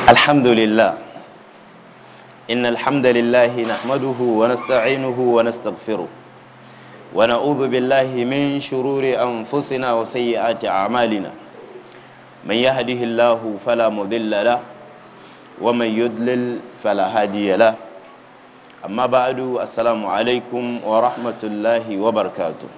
الحمد لله إن الحمد لله نحمده ونستعينه ونستغفره ونعوذ بالله من شرور أنفسنا وسيئات أعمالنا من يهده الله فلا مضل له ومن يضلل فلا هادي له أما بعد السلام عليكم ورحمة الله وبركاته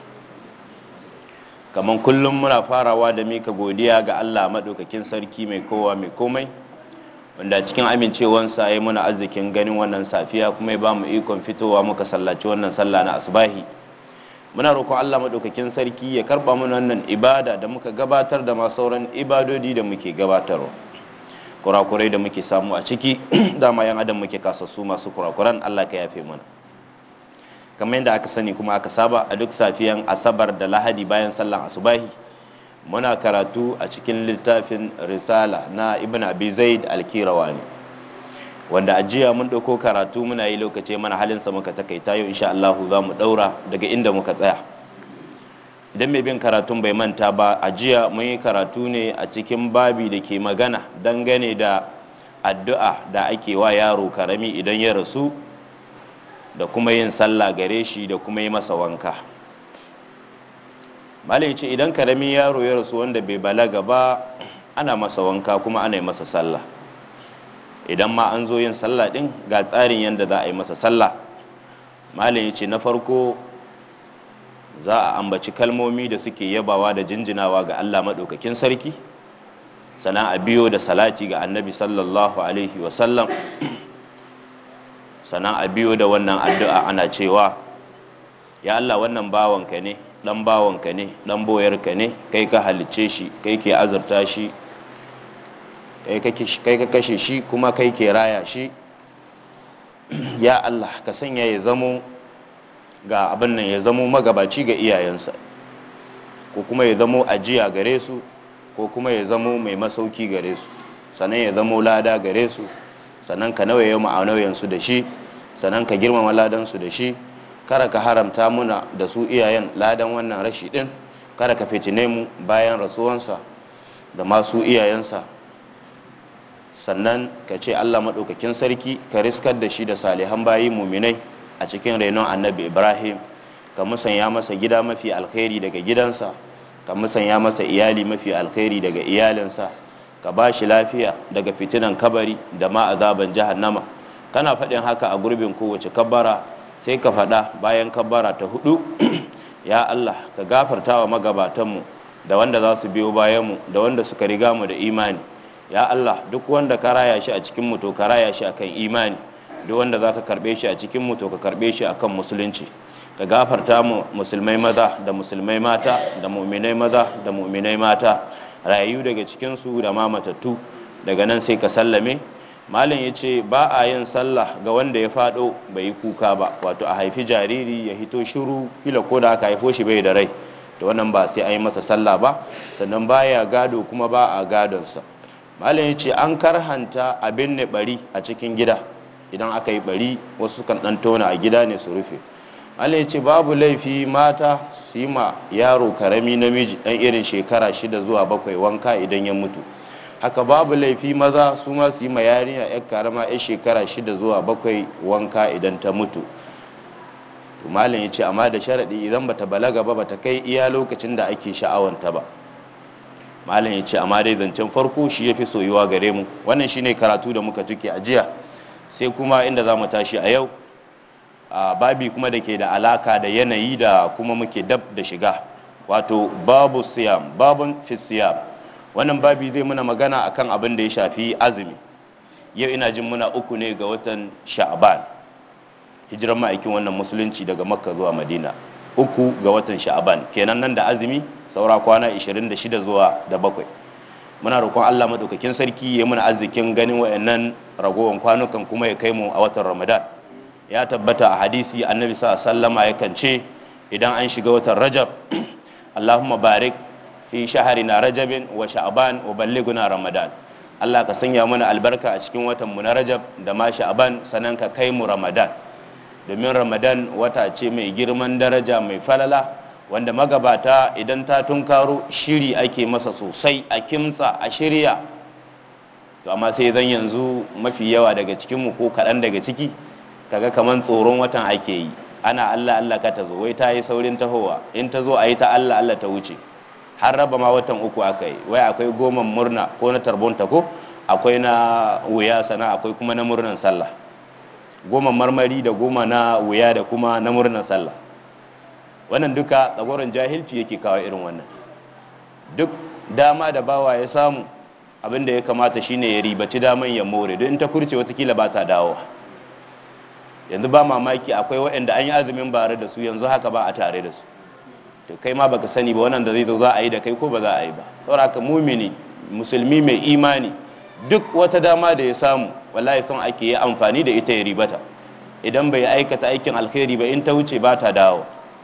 kamar kullum muna farawa da mika godiya ga Allah maɗaukakin sarki mai kowa mai komai wanda cikin amincewansa ya muna arzikin ganin wannan safiya kuma ya ba mu ikon fitowa muka sallaci wannan sallah na asubahi muna roƙon Allah maɗaukakin sarki ya karɓa mana wannan ibada da muka gabatar da ma sauran ibadodi da muke gabatarwa kurakurai da muke samu a ciki dama yan adam muke kasassu masu kurakuran Allah ka yafe mana kamar yadda aka sani kuma aka saba a duk safiyan asabar da lahadi bayan sallan asubahi muna karatu a cikin littafin risala na ibn abi zaid alkirawani wanda a jiya mun ɗauko karatu muna yi lokaci mana halinsa muka takaita yau insha Allahu za mu ɗaura daga inda muka tsaya idan mai bin karatun bai manta ba a jiya mun yi karatu ne a cikin babi da ke magana dangane da addu'a da ake wa yaro karami idan ya rasu da kuma yin sallah gare shi da kuma yi masa wanka malai ce idan karamin yaro ya rasu wanda bai balaga ba ana masa wanka kuma ana yi masa sallah idan ma an zo yin sallah din ga tsarin yadda za a yi masa sallah malai ce na farko za a ambaci kalmomi da suke yabawa da jinjinawa ga allah maɗaukakin sarki sannan a biyo da salati ga annabi sallallahu alaihi wasallam sannan a biyo da wannan addu'a ana cewa ya Allah wannan bawanka ne dan bawanka ne dan boyarka ne kai ka halicce shi kai ke azurta shi kai ka kashe shi kuma kai ke raya shi ya Allah ka sanya ya zamo ga abin nan ya zamo magabaci ga iyayensa ko kuma ya zamo ajiya gare su ko kuma ya zamo mai masauki gare su sannan ya zamo lada gare su sannan ka nawaye ma'anayensu da shi sannan ka girmama ladansu da shi kada ka haramta muna da su iyayen ladan wannan rashi din kada ka fitine mu bayan rasuwansa da masu iyayensa sannan ka ce allah maɗaukakin sarki ka riskar da shi da salihan bayi muminai a cikin renon annabi ibrahim ka musanya masa gida mafi alkhairi daga gidansa ka musanya masa iyali mafi alkhairi daga iyalinsa ka ba shi lafiya daga fitinan kabari da ma azaban jahannama kana faɗin haka a gurbin kowace kabbara sai ka faɗa bayan kabbara ta hudu ya allah ka gafarta wa magabatanmu da wanda za su biyo bayanmu da wanda suka riga mu da imani ya allah duk wanda ka raya shi a cikin mu to ka raya shi akan imani duk wanda za ka karɓe shi a cikin mu to ka karɓe shi akan musulunci ka gafarta mu musulmai maza da musulmai mata da mu'minai maza da mu'minai mata rayu daga cikinsu da ma matattu daga nan sai ka sallame malam ya ce ba a yin sallah ga wanda ya fado bai yi kuka ba wato a haifi jariri ya hito shiru kila ko da aka haifo shi bai da rai da wannan ba sai a yi masa sallah ba sannan baya gado kuma ba a gadonsa malam ya ce an karhanta abin ne bari a cikin gida idan aka yi bari wasu kan dan tona a gida ne su rufe malam ya ce babu laifi mata su yi ma yaro karami namiji dan irin shekara shida zuwa bakwai wanka idan ya mutu haka babu laifi maza su ma su yi ma yarinya yar karama yar shekara shida zuwa bakwai wanka idan ta mutu malam ya ce amma da sharaɗi idan bata balaga ba bata kai iya lokacin da ake sha'awanta ba malam ya ce amma dai zancen farko shi ya fi soyuwa gare mu wannan shine karatu da muka tuke a jiya sai kuma inda za mu tashi a yau a babi kuma da ke da alaka da yanayi da kuma muke dab da shiga wato babu siyam babun fi siyam wannan babi zai muna magana akan abin da ya shafi azumi yau ina jin muna uku ne ga watan sha'aban hijiran ma'aikin wannan musulunci daga makka zuwa madina uku ga watan sha'aban kenan nan da azumi saura kwana 26 zuwa da bakwai muna roƙon allah maɗaukakin sarki ya muna arzikin ganin wayannan ragowar kwanukan kuma ya kai mu a watan ramadan ya tabbata a hadisi annabi sa sallama yakan ce idan an shiga watan rajab allahumma barik fi shaharina rajabin wa sha'ban wa ballighuna ramadan Allah ka sanya mana albarka a cikin watan mu na rajab da ma sha'ban sanan ka kai mu ramadan domin ramadan wata ce mai girman daraja mai falala wanda magabata idan ta tunkaro shiri ake masa sosai a kimtsa a shirya to amma sai zan yanzu mafi yawa daga cikinmu ko kaɗan daga ciki kaga kaman tsoron watan ake yi ana allah allah ka ta zo wai ta yi saurin tahowa in ta zo a yi ta allah allah ta wuce har raba ma watan uku aka yi wai akwai goma murna ko na tarbonta ko akwai na wuya sana akwai kuma na murnan sallah goma marmari da goma na wuya da kuma na murnan sallah wannan duka tsagoron jahilci yake kawo irin wannan duk dama da bawa ya samu abin da ya kamata shine ya ribaci daman ya more don in ta kurce watakila ba ta dawowa yanzu ba mamaki akwai waɗanda an yi azumin bare da su yanzu haka ba a tare da su to kai ma baka sani ba wannan da zai zo za a yi da kai ko ba za a yi ba saboda haka mumini musulmi mai imani duk wata dama da ya samu wallahi son ake yi amfani da ita ya ribata idan bai aikata aikin alkhairi ba in ta wuce ba ta dawo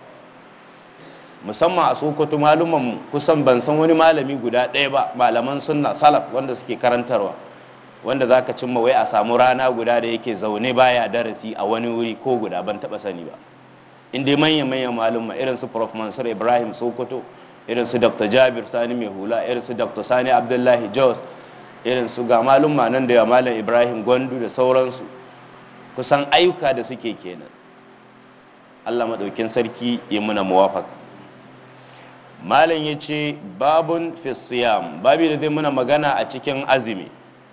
musamman a sokoto maluman kusan ban san wani malami guda ɗaya ba malaman sunna salaf wanda suke karantarwa wanda zaka cimma wai a samu rana guda da yake zaune baya darasi a wani wuri ko guda ban taba sani ba in dai manyan manyan malumma irin su prof mansur ibrahim sokoto irin su dr jabir sani mai hula irin su dr sani abdullahi jos irin su ga malumma nan da malam ibrahim gwandu da sauransu kusan ayyuka da suke kenan allah maɗaukin sarki ya muna muwafaka malam ya ce babun fisiyam babi da zai muna magana a cikin azumi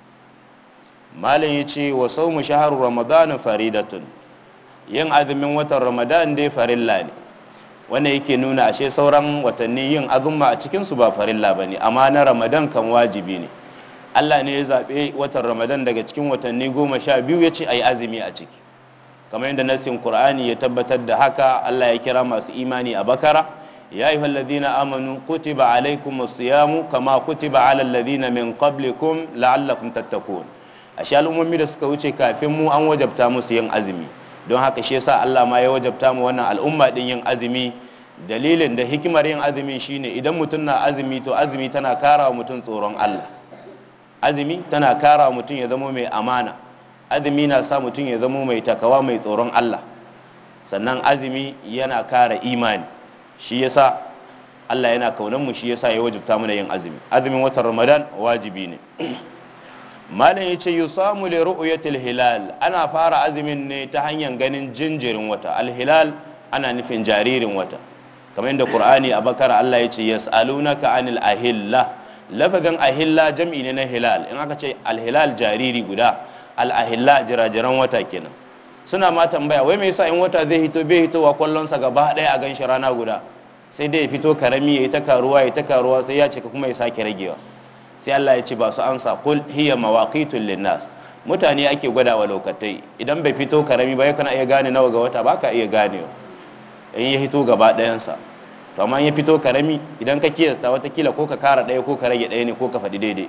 malam ya ce wa sau mu shaharu ramadanin faridatun yin azumin watan ramadan dai farilla ne wanda yake nuna ashe sauran watanni yin azumma a cikinsu ba farilla ba ne amma na ramadan kan wajibi ne allah ne ya zaɓe watan ramadan daga cikin watanni goma sha biyu ya ce a yi azumi a ciki kamar yadda nassin qur'ani ya tabbatar da haka allah ya kira masu imani a bakara ya yi halladina amanu kutiba alaikum siyamu kama kutiba ala alladhina min qablikum la'allakum tattakun ashe al'ummomi da suka wuce kafin mu an wajabta musu yin azumi don haka shi yasa Allah ma ya wajabta mu wannan al'umma din yin azumi dalilin da hikimar yin azumi shine idan mutum na azumi to azumi tana kara wa mutum tsoron Allah azumi tana kara wa mutum ya zama mai amana azumi na sa mutum ya zama mai takawa mai tsoron Allah sannan azumi yana kara imani shi yasa Allah yana kaunan mu shi yasa ya wajabta mana yin azumi azumin watan Ramadan wajibi ne malam ya ce yusamu li ru'yatil hilal ana fara azumin ne ta hanyar ganin jinjirin wata alhilal ana nufin jaririn wata kamar yadda qur'ani a bakara Allah ya ce yas'alunaka anil ahilla lafazin ahilla jam'i ne na hilal in aka ce alhilal jariri guda al-ahilla jirajiran wata kenan suna ma tambaya wai me yasa in wata zai hito bai hitowa kwallonsa gaba ɗaya a ganshi rana guda sai dai ya fito karami ya yi ta karuwa ya ta karuwa sai ya cika kuma ya sake ragewa sai Allah ya ce ba su ansa kul hiya mawaqitul linnas mutane ake gwada wa lokatai idan bai fito karami ba yakan iya gane nawa ga wata ba ka iya ganewa in ya hito gaba ɗayansa to amma ya fito karami idan ka kiyasta watakila ko ka kara ɗaya ko ka rage ɗaya ne ko ka faɗi daidai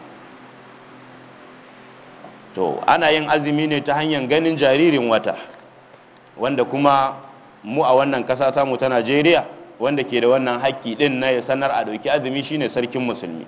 to ana yin azumi ne ta hanyar ganin jaririn wata wanda kuma mu a wannan ƙasa tamu ta najeriya wanda ke da wannan haƙƙi ɗin na ya sanar a ɗauki azumi shine sarkin musulmi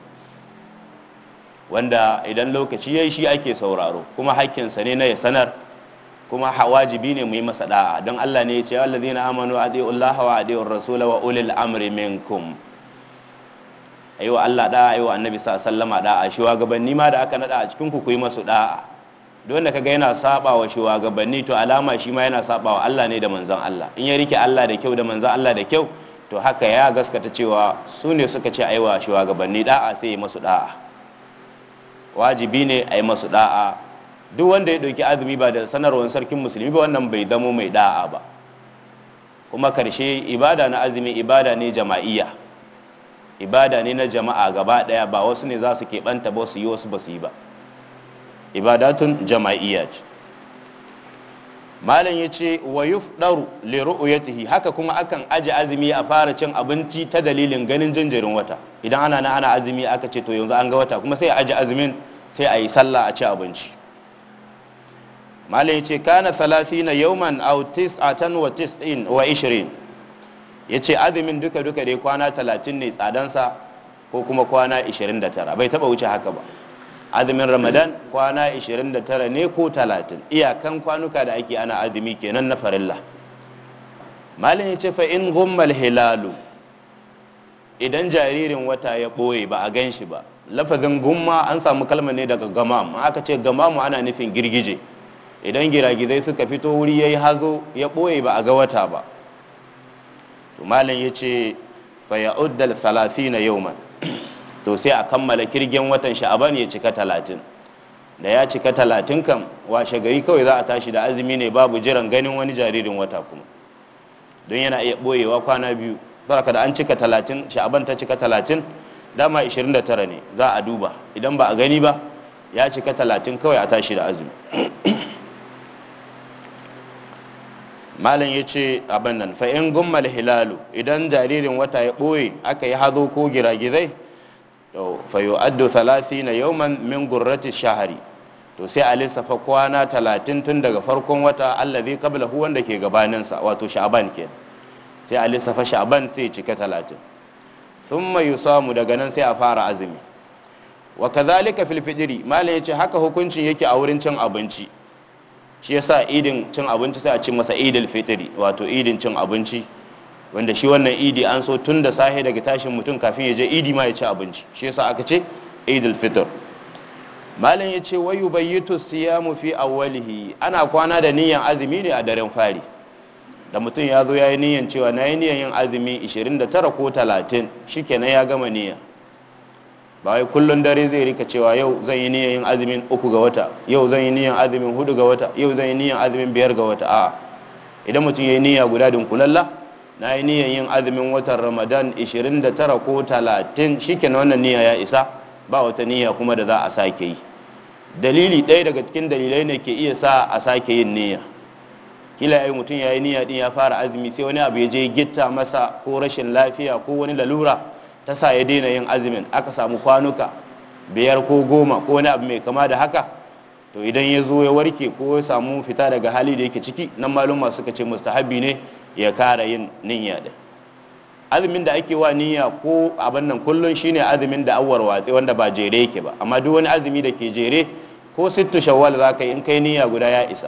wanda idan lokaci ya yi shi ake sauraro kuma hakkinsa ne na ya sanar kuma wajibi ne mu yi masa da'a don Allah ne ya ce allazina amanu adi'u Allah wa adi'u rasul wa ulil amri minkum ayiwa Allah da'a ayiwa annabi sallama da'a shugabanni ma da aka nada a cikin ku ku yi masu da'a don da kaga yana saba wa shugabanni to alama shi ma yana saba wa Allah ne da manzon Allah in ya rike Allah da kyau da manzon Allah da kyau to haka ya gaskata cewa su ne suka ce ayiwa shugabanni da'a sai ya masu da'a wajibi ne a yi masu da'a duk wanda ya ɗauki azumi ba da sanarwar sarkin musulmi ba wannan bai zamo mai da'a ba kuma karshe ibada na azumi ibada ne jama'iyya ibada ne na jama'a gaba ɗaya ba wasu ne za su keɓanta ba su yi wasu ba su yi ba ibadatun jama'iyya ce malam ya ce wa yufdaru li ru'yatihi haka kuma akan aje azumi a fara cin abinci ta dalilin ganin jinjirin wata idan ana na ana azumi aka ce to yanzu an ga wata kuma sai a aje azumin sai a yi sallah a ci abinci malam ya ce kana salasina yawman aw tis'atan wa tis'in wa ishirin ya ce azumin duka duka dai kwana talatin ne tsadansa ko kuma kwana 29 bai taba wuce haka ba azumin ramadan kwana 29 ne ko 30 iyakan kwanuka da ake ana azumi kenan na farilla malin ya ce fa in gummal hilalu idan jaririn wata ya ɓoye ba a gan shi ba lafazin gumma an samu kalmar ne daga gamam aka ce gamamu ana nufin girgije idan giragizai suka fito wuri ya yi hazo ya ɓoye ba a ga wata ba malam ya ce faya'uddal na yauman to sai a kammala kirgin watan sha'aban ya cika talatin da ya cika talatin kan washe gari kawai za a tashi da azumi ne babu jiran ganin wani jaririn wata kuma don yana iya ɓoyewa kwana biyu baraka da an cika talatin sha'aban ta cika talatin dama 29 ne za a duba idan ba a gani ba ya cika talatin kawai a tashi da azumi malam ya ce abin nan fa'in gummal hilalu idan jaririn wata ya ɓoye aka yi hazo ko giragizai fayo addo salasi na yauman min gurrati shahari to sai a lissafa kwana talatin tun daga farkon wata allazi qabla hu wanda ke gabaninsa wato sha'ban ke sai a lissafa sha'ban sai cika talatin thumma yusamu daga nan sai a fara azumi wa kadhalika fil fidri malam yace haka hukuncin yake a wurin cin abinci shi yasa idin cin abinci sai a ci masa idil fitri wato idin cin abinci wanda shi wannan idi an so tun da sahe daga tashin mutum kafin ya je idi ma ya ci abinci shi yasa aka ce idil fitr malam ya ce wayu bayyitu siyamu fi awwalihi ana kwana da niyan azumi ne a daren fari da mutum ya zo ya yi niyan cewa na yi niyan yin azumi 29 ko 30 shikenan ya gama niyya ba wai kullun dare zai rika cewa yau zan yi niyan yin azumin uku ga wata yau zan yi niyan azumin hudu ga wata yau zan yi niyan azumin biyar ga wata a'a idan mutum ya yi niyya guda dunkulalla na yi niyan yin azumin watan ramadan 29 ko 30 shikenan wannan niyya ya isa ba wata niyya kuma da za a sake yi dalili ɗaya daga cikin dalilai ne ke iya sa a sake yin niyya kila yayi mutum ya yi niyya din ya fara azumi sai wani abu ya je gitta masa ko rashin lafiya ko wani lalura ta sa ya daina yin azumin aka samu kwanuka biyar ko goma ko wani abu mai kama da haka to idan ya zo ya warke ko ya samu fita daga hali da yake ciki nan maluma suka ce mustahabi ne ya kara yin niyya din azumin da ake wa niyya ko abin nan kullun shine azumin da awwar watsi wanda ba jere yake ba amma duk wani azumi da ke jere ko sittu shawwal za ka yi in kai niyya guda ya isa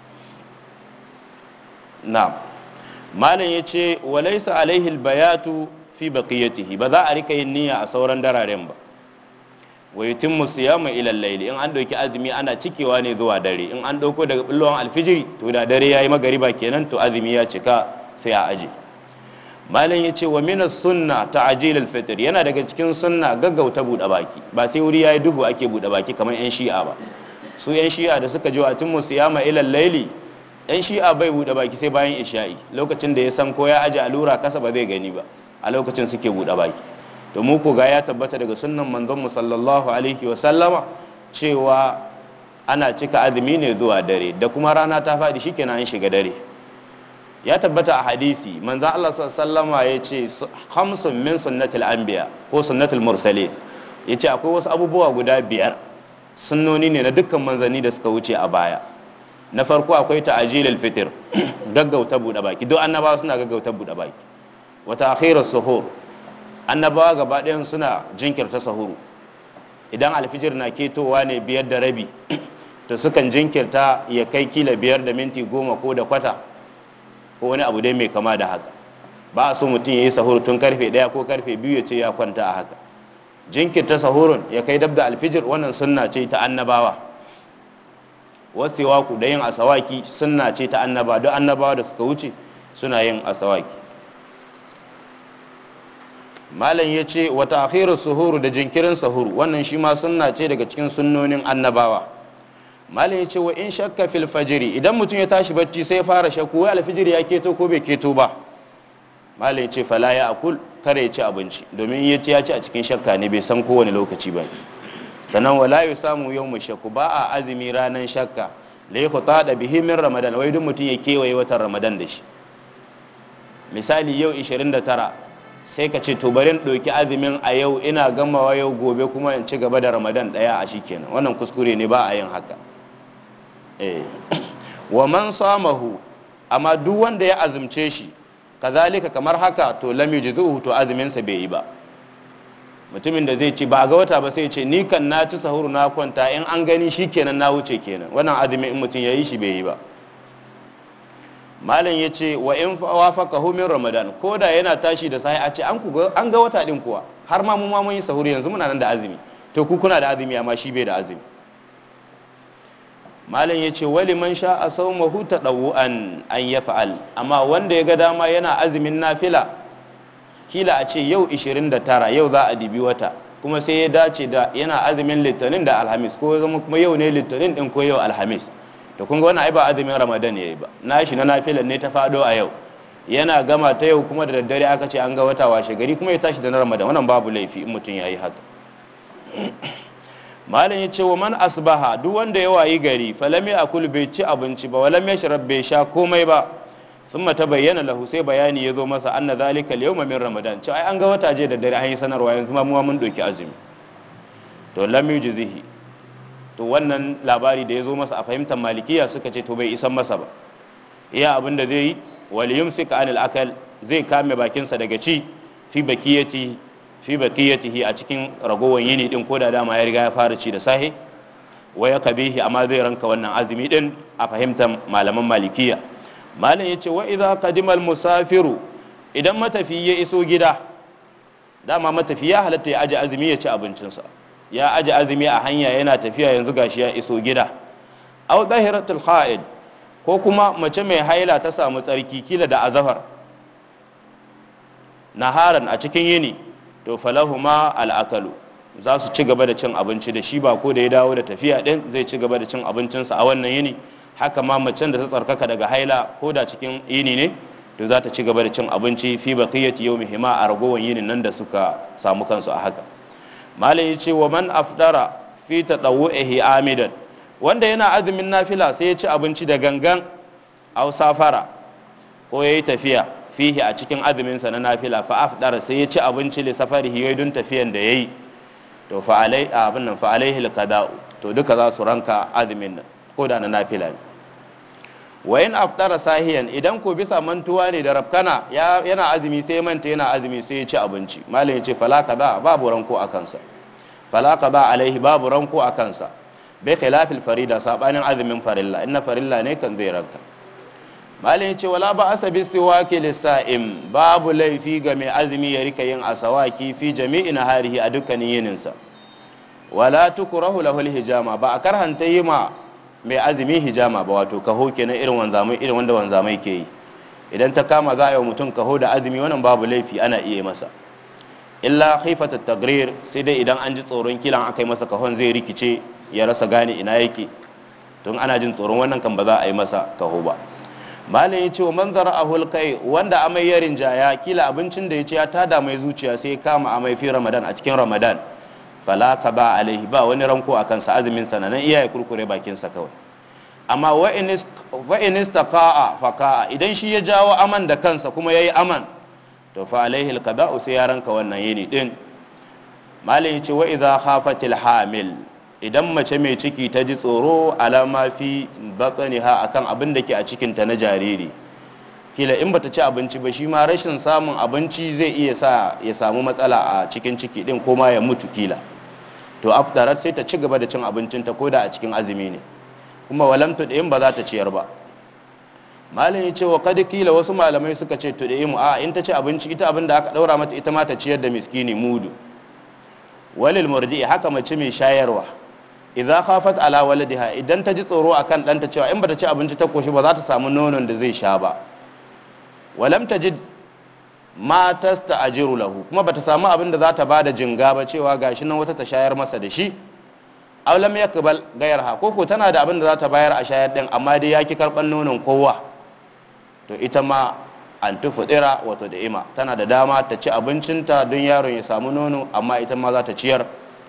na malam ya ce walaisa alaihi albayatu fi baqiyatihi ba za a rika yin niyya a sauran dararen ba wa yutimmu siyama ila al-layl in an dauki azumi ana cikewa ne zuwa dare in an dauko daga billon alfijiri to da dare yayi magariba kenan to azumi ya cika sai a aje malam ya ce wa minas sunna ta ajilal fitr yana daga cikin sunna gaggauta buɗe baki ba sai wuri yayi duhu ake buɗe baki kamar yan shi'a ba su yan shi'a da suka ji wa tun musiyama ilal laili yan shi'a bai buɗe baki sai bayan isha'i lokacin da ya san ko ya aje alura kasa ba zai gani ba a lokacin suke buɗe baki to mu ko ga ya tabbata daga sunnan manzon mu sallallahu alaihi wa sallama cewa ana cika azumi ne zuwa dare da kuma rana ta faɗi shikenan an shiga dare ya tabbata a hadisi manzan Allah sallama ya ce hamsin min sunnatul anbiya ko sunnatul mursalin ya ce akwai wasu abubuwa guda biyar sunnoni ne na dukkan manzanni da suka wuce a baya na farko akwai ta'ajilul fitr gaggauta buɗe baki duk annabawa suna gaggauta buɗe baki wata akhirus suhur annabawa gaba ɗayan suna jinkirta sahuru idan alfijir na ketowa ne biyar da rabi to sukan jinkirta ya kai kila biyar da minti goma ko da kwata ko wani abu dai mai kama da haka ba a so mutum ya yi sahur tun karfe ɗaya ko karfe biyu ya ce ya kwanta a haka jinkirta sahurun ya kai dab da alfijir wannan sunna ce ta annabawa wasu waku da yin asawaki sunna ce ta annaba don annabawa da suka wuce suna yin asawaki malam ya ce wata akhirar suhuru da jinkirin sahuru wannan shi ma sunna ce daga cikin sunnonin annabawa malam ya ce wa in shakka fil fajiri idan mutum ya tashi bacci sai fara shakku wai alfijiri ya keto ko bai keto ba malam ya ce fala ya akul kare ya ci abinci domin ya ci ya ci a cikin shakka ne bai san kowane lokaci ba sannan wala ya samu yau mu shakku ba a azumi ranar shakka da ya kuta da bihi min ramadan wai duk mutum ya kewaye watan ramadan da shi misali yau 29 sai ka ce to bari in ɗauki azumin a yau ina gamawa yau gobe kuma in ci gaba da ramadan ɗaya a shi kenan wannan kuskure ne ba a yin haka wa man samahu amma duk wanda ya azumce shi kazalika kamar haka to lam yujzuhu to azumin sa bai yi ba mutumin da zai ci ba ga wata ba sai ce ni kan na ci sahuru na kwanta in an gani shi kenan na wuce kenan wannan azumin in mutum ya yi shi bai yi ba malam ya ce wa in wafaka min ramadan ko da yana tashi da sai a ce an ga wata din kuwa har ma mu ma mun yi sahuru yanzu muna nan da azumi to ku kuna da azumi amma shi bai da azumi malam ya ce wali man sha a sau mahuta ɗau'an an ya fa'al amma wanda ya ga dama yana azumin nafila kila a ce yau 29 yau za a dibi wata kuma sai ya dace da yana azumin litinin da alhamis ko zama kuma yau ne litinin din ko yau alhamis to kun ga wannan ai ba azumin ramadan yayi ba nashi na nafilan ne ta fado a yau yana gama ta yau kuma da daddare aka ce an ga wata washe gari kuma ya tashi da na ramadan wannan babu laifi in mutum yayi haka malam ya ce wa man asbaha duk wanda ya wayi gari falami akul bai ci abinci ba walam yashrab bai sha komai ba thumma bayyana lahu sai bayani ya zo masa anna zalika al-yawma min ramadan ce ai an ga wata je da dare an yi sanarwa yanzu ma mu mun doki azumi to lam yujzihi to wannan labari da ya zo masa a fahimtar malikiya suka ce to bai isan masa ba iya abin da zai yi wal yumsik anil akal zai kame bakinsa daga ci fi bakiyati fi baqiyatihi a cikin ragowar yini din ko da dama ya riga ya fara ci da sahi wa ya kabihi amma zai ranka wannan azumi din a fahimtar malaman malikiya malam yace wa idza qadima al musafiru idan matafi ya iso gida dama matafi ya halatta ya aje azumi ya ci abincinsa ya aje azumi a hanya yana tafiya yanzu gashi ya iso gida aw dahiratul ha'id ko kuma mace mai haila ta samu tsarki kila da azahar naharan a cikin yini to falahuma al'akalu za su ci gaba da cin abinci da shi ba ko da ya dawo da tafiya din zai ci gaba da cin abincinsa a wannan yini haka ma macen da ta tsarkaka daga haila ko da cikin yini ne to za ta ci gaba da cin abinci fi baqiyati yawmihima a ragowar yinin nan da suka samu kansu a haka malam yace wa man afdara fi tadawwuhi amidan wanda yana azumin nafila sai ya ci abinci da gangan aw safara ko yayi tafiya fihi a cikin azuminsa na nafila fa afdara sai ya ci abinci li safarihi yayi dun tafiyan da yayi to fa alai abin nan fa alaihi alqada'u to duka za su ranka azumin nan ko da na nafila ne wa in aftara sahiyan idan ko bisa mantuwa ne da rafkana yana azumi sai manta yana azumi sai ya ci abinci malam ya ce fala kaza babu ranko a kansa fala kaza alaihi babu ranko a kansa bai khilafil farida sabanin azumin farilla inna farilla ne kan zai ranka malin ya ce wala ba asa bi siwaki lissa'im babu laifi ga mai azumi ya rika yin asawaki fi jami'i na harihi a dukkanin yininsa wala tukurahu lahul hijama ba a karhanta yi ma mai azumi hijama ba wato kaho kenan irin wanzamai irin wanda wanzamai ke yi idan ta kama za a yi mutum kaho da azumi wannan babu laifi ana iya masa illa khifata tagrir sai dai idan an ji tsoron kilan aka yi masa kahon zai rikice ya rasa gane ina yake tun ana jin tsoron wannan kan ba za a yi masa kaho ba malam ya ce wa manzara a hulkai wanda amai ya rinjaya kila abincin da ya ce ya tada mai zuciya sai ya kama amai fi ramadan a cikin ramadan fala ka ba alaihi ba wani ranko a kansa azumin sa nan iya ya kurkure bakinsa kawai amma wa in istaqa'a faqa'a idan shi ya jawo aman da kansa kuma yayi aman to fa alaihi alqada'u sai ya ranka wannan yini din malam ya ce wa idza khafatil hamil idan mace mai ciki ta ji tsoro alama fi batsaniha akan abin da ke a cikinta na jariri kila in bata ci abinci ba shi ma rashin samun abinci zai iya sa ya samu matsala a cikin ciki din ko ma ya mutu kila to aftarar sai ta ci gaba da cin abincinta ko da a cikin azumi ne kuma walam tud'im ba za ta ciyar ba malam ya ce wa kad kila wasu malamai suka ce tud'im a in ta ci abinci ita abin da aka daura mata ita ma ta ciyar da miskini mudu walil murdi haka mace mai shayarwa idza khafat ala waladiha idan ta ji tsoro akan ɗanta cewa in bata ci abinci ta koshi ba za ta samu nonon da zai sha ba walam tajid ma tasta'jiru lahu kuma bata samu abin da za ta bada jinga ba cewa gashi nan wata ta shayar masa da shi aw lam yakbal gayarha ko ko tana da abin da za ta bayar a shayar din amma dai yaki karban nonon kowa to ita ma an tufudira wato da ima tana da dama ta ci abincinta don yaron ya samu nono amma ita ma za ta ciyar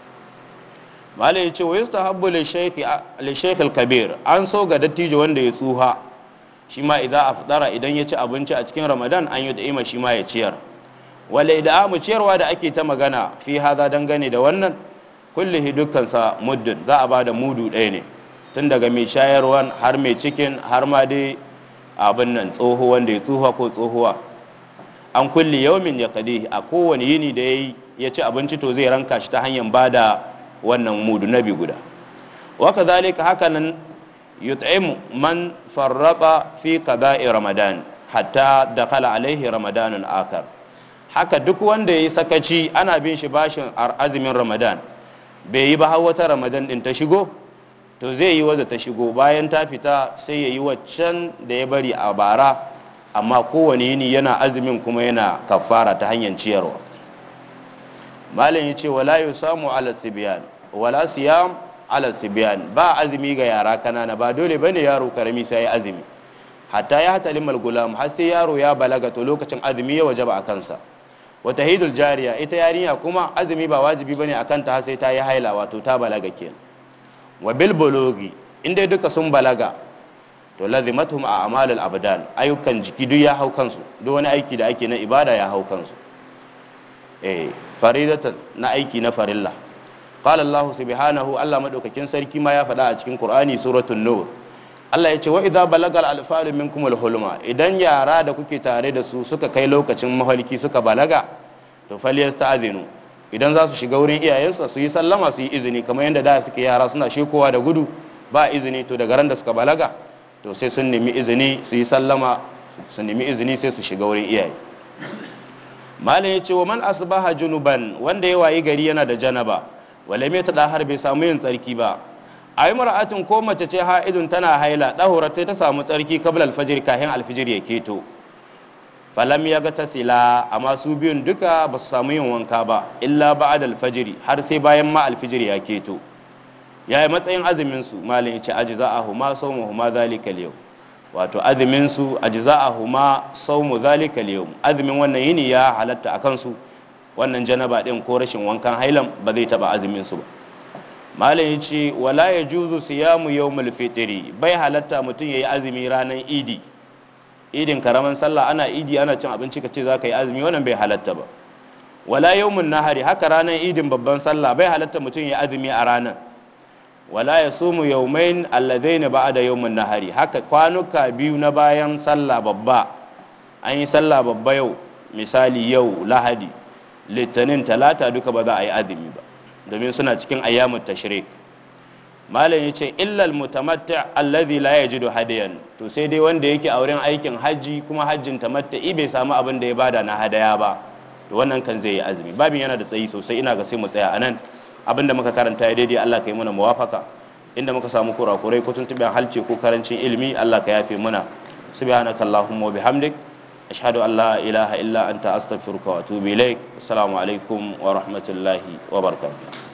malai ya ce wa yasta habbu li shaykh kabir an so ga dattijo wanda ya tsuha shi ma idan afdara idan ya ci abinci a cikin ramadan an yi da'ima shi ma ya ciyar wala idan mu ciyarwa da ake ta magana fi haza dangane da wannan kullihi dukkansa muddin za a bada mudu ɗaya ne tun daga mai shayarwan har mai cikin har ma dai abin nan tsoho wanda ya tsuha ko tsohuwa an kulli yaumin ya kadihi a kowane yini da ya ci abinci to zai ranka shi ta hanyar bada wannan mudu nabi guda waka zalika haka nan yut'imu man farraba fi qada'i ramadan hatta dakala alaihi ramadanun akar haka duk wanda yayi sakaci ana bin shi bashin azumin ramadan bai yi ba har wata ramadan din ta shigo to zai yi wadda ta shigo bayan ta fita sai ya yi waccan da ya bari a bara amma kowane yini yana azumin kuma yana kafara ta hanyar ciyarwa malam ya ce wala yu samu ala sibiyan wala siyam ala sibiyan ba azumi ga yara kanana ba dole bane yaro karami sai ya azumi hatta ya hata limal gulam har sai yaro ya balaga to lokacin azumi ya wajaba a kansa wata hidul jariya ita yarinya kuma azumi ba wajibi bane a kanta har sai ta yi haila wato ta balaga kenan wa bil bulugi inda duka sun balaga to lazimatuhum a amalul abdan ayyukan jiki duk ya hau kansu duk wani aiki da ake na ibada ya hau kansu eh faridatan na aiki na farilla qala allah subhanahu allah madaukakin sarki ma ya faɗa a cikin qur'ani suratul nur Allah ya ce wa idza balagal alfalu minkum alhulma idan yara da kuke tare da su suka kai lokacin mahalki suka balaga to falyasta'zinu idan za su shiga wurin iyayensa su yi sallama su yi izini kamar yadda da suke yara suna shekowa da gudu ba izini to daga ran da suka balaga to sai sun nemi izini su yi sallama su nemi izini sai su shiga wurin iyaye malam ya ce wa man asbaha junuban wanda ya wayi gari yana da janaba wala mai tada har bai samu yin tsarki ba a yi mara'atin ko mace ce ha'idun tana haila ɗahura ta samu tsarki kabla alfajir kahin alfijir ya keto falam ya ga tasila amma su biyun duka ba su samu yin wanka ba illa ba'ad alfajiri har sai bayan ma alfijir ya keto ya yi matsayin azumin su malin ya ce aji za a huma saumu huma zalika yau wato azumin su aji za a huma saumu zalika yau azumin wannan yini ya halatta a kansu wannan janaba din ko rashin wankan hailan ba zai taba azumin su ba malam ya ce wala ya juzu siyamu yawmul fitri bai halatta mutum ya yi azumi ranar idi idin karaman sallah ana idi ana cin abinci ka ce za ka yi azumi wannan bai halatta ba wala yawmun nahari haka ranar idin babban sallah bai halatta mutum ya yi azumi a ranar wala ya sumu yawmain alladaini ba'da yawmun nahari haka kwanuka biyu na bayan sallah babba an yi sallah babba yau misali yau lahadi litinin talata duka ba za a yi azumi ba domin suna cikin ayyamun tashrik malam ya ce illal mutamatta alladhi la yajidu hadiyan to sai dai wanda yake a wurin aikin hajji kuma hajjin tamatta'i bai samu abin da ya bada na hadaya ba to wannan kan zai yi azumi babin yana da tsayi sosai ina ga sai mu tsaya anan abinda muka karanta ya daidai Allah ka yi muna muwafaka inda muka samu kurakurai ko tuntuɓen halce ko karancin ilimi Allah ka yafe muna subhanaka allahumma wa bihamdik ashhadu an la ilaha illa anta astaghfiruka wa atubu ilaik assalamu alaikum wa rahmatullahi wa barakatuh